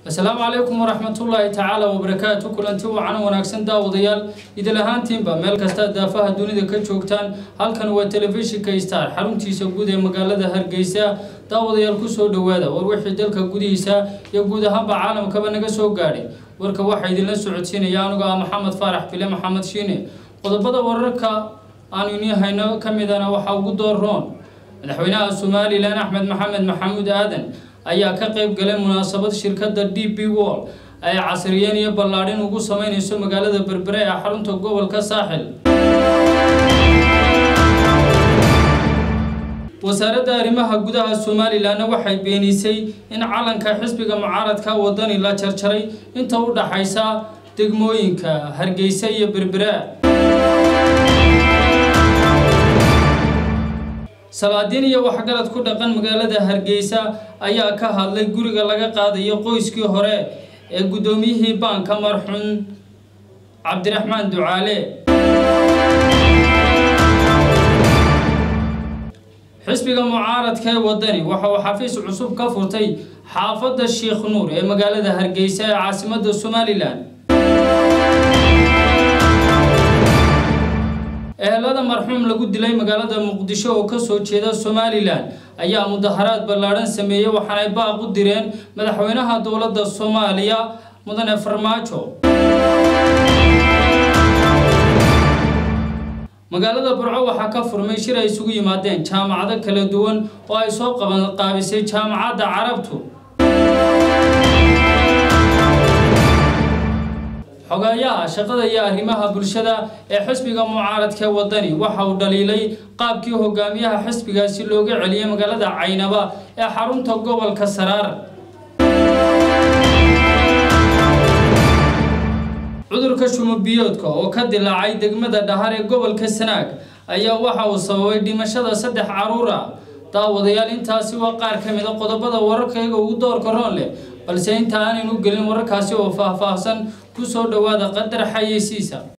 asalaamu calaykum waraxmatullaahi tacaala wabarakaatu kulanti wacan wanaagsan daawadayaal idil ahaantiinba meel kasta daafaha dunida ka joogtaan halkan waa telefishinka star xaruntiisa guud ee magaalada hargeysa daawadayaal kusoo dhowaada war wixii dalka gudihiisa iyo guud ahaanba caalamkaba naga soo gaadhay warka waxaa idinla socodsiinaya anigoo ah maxamed faarax bile maxamed shiine qodobada wararka aanu inii hayno ka midana waxaa ugu door roon madaxweynaha somalilan axmed maxamed maxamuud aadan ayaa ka qayb galay munaasabad shirkadda d b wall ay casriyeen iyo ballaadhin ugu sameyneyso magaalada berbere ee xarunta gobolka saaxil wasaaradda arrimaha gudaha somalilanna waxay beenisay in calanka xisbiga mucaaradka wadani la jarjaray inta u dhaxaysa degmooyinka hargeysa iyo berbera salaadiin iyo waxgarad ku dhaqan magaalada hargeysa ayaa ka hadlay guriga laga qaadayo qoyskii hore ee guddoomiyihii baanka marxuun cabdiraxmaan ducaale xisbiga mucaaradka ee wadani waxa uu xafiis cusub ka furtay xaafadda sheikh nuur ee magaalada hargeysa ee caasimadda somalilan ehelada marxuum lagu dilay magaalada muqdisho oo kasoo jeeda somalilan ayaa mudaharaad ballaadhan sameeyey waxaanay baaq u direen madaxweynaha dowladda soomaaliya mudane farmaajo magaalada burco waxaa ka furmay shir ay isugu yimaadeen jaamacado kala duwan oo ay soo qabanqaabisay jaamacadda carabtu xogeeyaha shaqada iyo arrimaha bulshada ee xisbiga mucaaradka wadani waxa uu dhaliilay qaabkii hogaamiyaha xisbigaasi looga celiyay magaalada caynaba ee xarunta gobolka saraar cudurka shumobiyoodka oo ka dilaacay degmada dhahar ee gobolka sanaag ayaa waxa uu sababay dhimashada saddex caruur ah daawadayaal intaasi waa qaar ka mid a qodobada wararkayga ugu doorka roon leh balse inta aanaynu gelin wararkaasi oo faahfaahsan kusoo dhowaada qadar xayeysiisa